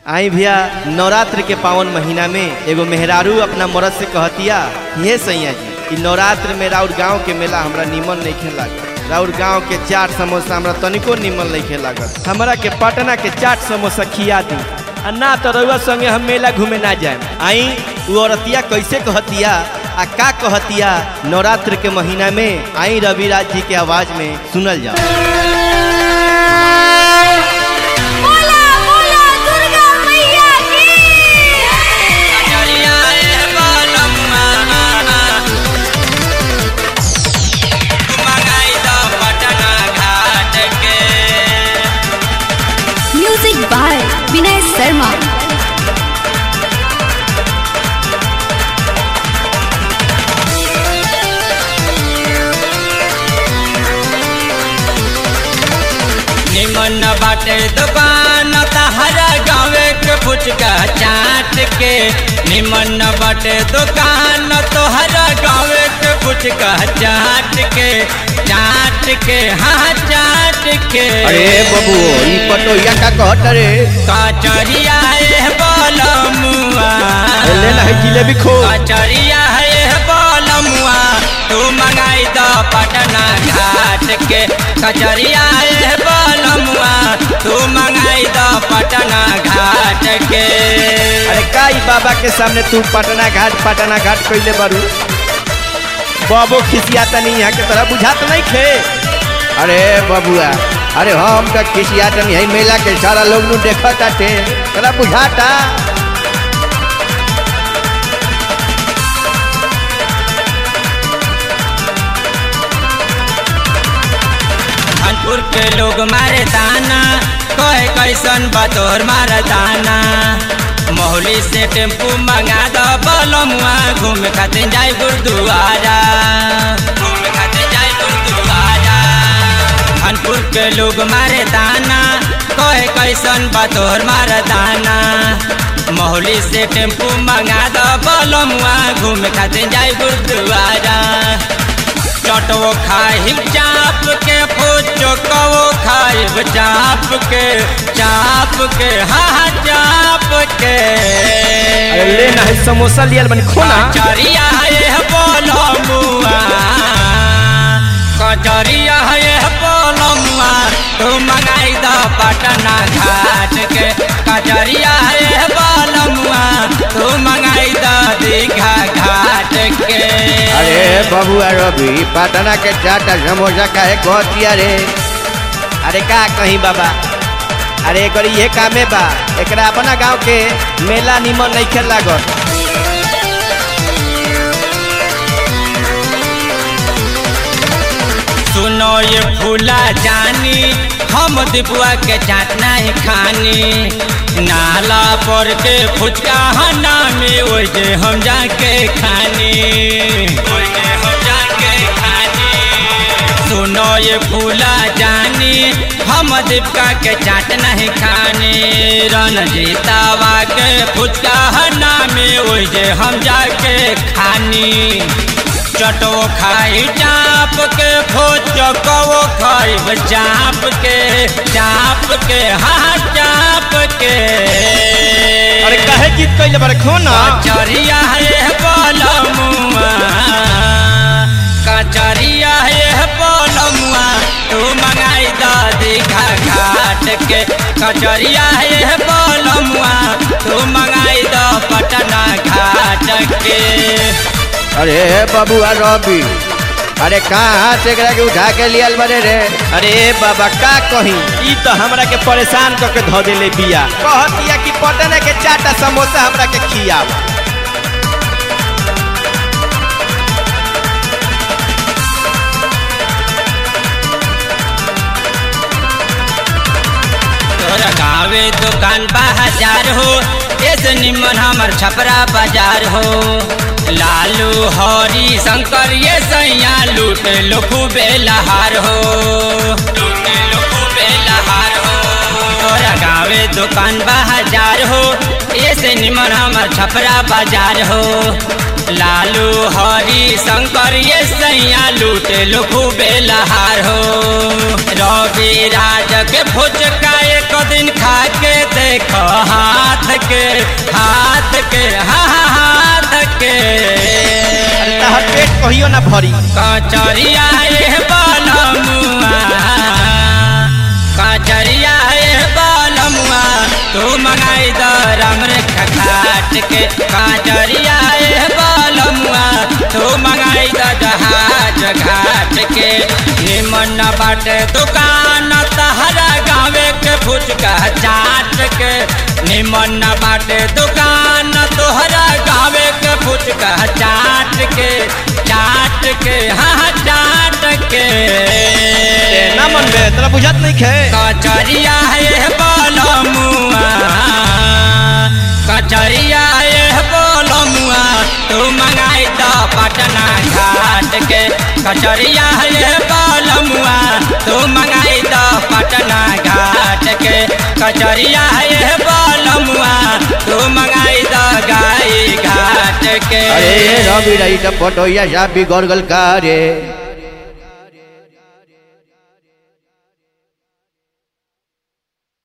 आई भैया नवरात्र के पावन महीना में एगो मेहरारू अपना मरद से कहतिया हे सैया जी कि नवरात्र में राउर गांव के मेला हमरा निमन नहीं लागत राउर गांव के चाट समोसा हमरा तनिको निमन नहीं लागत हमरा के पटना के चाट समोसा खिया दी आ ना तो रउआ संगे हम मेला घूमे ना जाए आई वो औरतिया कैसे कहतिया आ का कहतिया नवरात्र के महीना में आई रविराज जी के आवाज में सुनल जाओ बोला बोला दुर्गा मैया की म्यूजिक बाय विनय शर्मा निमन बाटे दुकान तहरा गावे के फुचका चाट के निमन बाटे दुकान तोहरा गावे के फुचका चाट के चाट के हाँ चाट के अरे बबू ई पटोहिया का कहत रे कचरिया है बलमुआ ले ना है जिलेबी खो कचरिया है बलमुआ तू मंगाई दो पटना घाट के कचरिया है बलमुआ तू मंगाई दो पटना घाट के अरे का ई बाबा के सामने तू पटना घाट पटना घाट कइले बारू बाबू खिसियाता नहीं यहाँ के तरह बुझात नहीं खे अरे बबुआ अरे हम का खिसियाता नहीं है मेला के सारा लोग नु देखत आते तोरा बुझाता कानपुर के लोग मारे दाना कहे कैसन बतोर मार दाना मोहली से टेम्पू मंगा दो बलमुआ घूम खातिर जाए गुरुद्वारा घूम खातिर जाए गुरुद्वारा कानपुर के लोग मारे दाना कहे कैसन बतोर मार दाना मोहली से टेम्पू मंगा दो बलमुआ घूम खातिर जाए गुरुद्वारा चटवो खाइब चाप के फूचो कवो खाइब चाप के चाप के हाँ चाप के अरे ले ना है समोसा लियल बनी खोना कचरिया है बोलो मुआ कचरिया है बोलो मुआ तू मंगाई दो पटना घाट के कचरिया है बोलो मुआ तू मंगाई दो दीघा घाट के अरे बबुआ रवि पटना के चाट आ समोसा का है कहतिया रे अरे का कहीं बाबा अरे एकर ये कामे बा एकरा अपना गांव के मेला निमन नहीं खेल लागत सुनो ये फूला जानी हम दिपुआ के चाट नहीं खानी नाला पर के फुचका हना में ओइ जे हम जाके खानी ओइ जे हम जाके खानी सुनो ये फूला जानी हम दीपका के चाट नहीं खानी रणजीतावा के फुचका हना में ओइ जे हम जाके खानी चटो खाई चाप के फोचकवो खाइब चाप के चाप के हाँ चाप के अरे काहे जीत कइले बारे खोना कचरिया है बलमुआ कचरिया है बलमुआ तू मंगाई द दीघा घाट के कचरिया है बलमुआ तू मंगाई द पटना घाट के अरे बबुआ रवि अरे कहाँ से एकरा के उठा के लियल बने रे अरे बाबा का कहीं ई तो हमरा के परेशान क के धो देले बिया कहतिया कि पटना के चाटा समोसा हमरा के खियाव तोरा गावे दुकान बाजार हो ऐसे निमन हमर छपरा बाजार हो लालू हरी शंकर ये सैया लूट लो खूबे लहार हो लूट लो खूबे लहार हो तोरा गावे दुकान बाजार हो ऐसे निमन हमर छपरा बाजार हो लालू हरी शंकर ये सैया लूट लो खूबे लहार हो रवि राज के फुचका एक दिन खा के देख हाथ के हाथ के हा हा हाथ के अरे तहर पेट कहियो ना भरी कचरिया ए बलमुआ कचरिया ए बलमुआ तू मंगाई द रामरेखा घाट के कचरिया ए बलमुआ तू मंगाई द जहाज घाट के निमन बाटे दुकान तहरा गावे के फुचका चाट के निमन बाटे दुकान तोहरा गावे के फुचका चाट के चाट के हाँ चाट के ना मन बे तोरा बुझत नहीं खे कचरिया है बलमुआ कचरिया है बलमुआ तू मंगाई द पटना घाट के कचरिया है बलमुआ तू मंगाई द पटना घाट के कचरिया है बलमुआ तू मंगाई द गाई घाट के अरे रवि रही टपटोया जा बिगड़ गल का रे